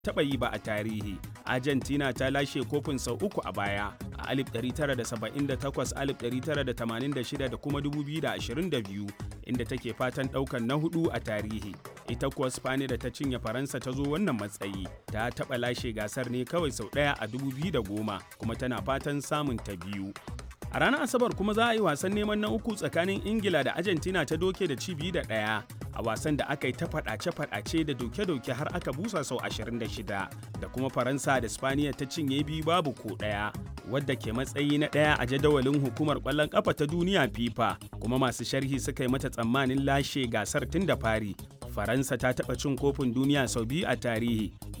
taɓa yi ba a tarihi. Argentina ta lashe kofin sau uku a baya a 1978, 1986 da kuma 2022 inda take fatan ɗaukan na hudu a tarihi. Ita kuwa Spani da ta cinye Faransa ta zo wannan matsayi ta taɓa lashe gasar ne kawai sau ɗaya a 2010 kuma tana fatan samun ta biyu. A ranar Asabar kuma za a yi wasan neman na uku tsakanin Ingila da Argentina ta doke da ci biyu da ɗaya a wasan da aka yi ta faɗace-faɗace da doke-doke har aka busa sau 26 da kuma Faransa da Spaniya ta cinye biyu babu ko ɗaya wadda ke matsayi na ɗaya a jadawalin hukumar ƙwallon ƙafa ta duniya FIFA kuma masu sharhi suka yi mata tsammanin lashe gasar tun da fari. Faransa ta taɓa cin kofin duniya sau biyu a tarihi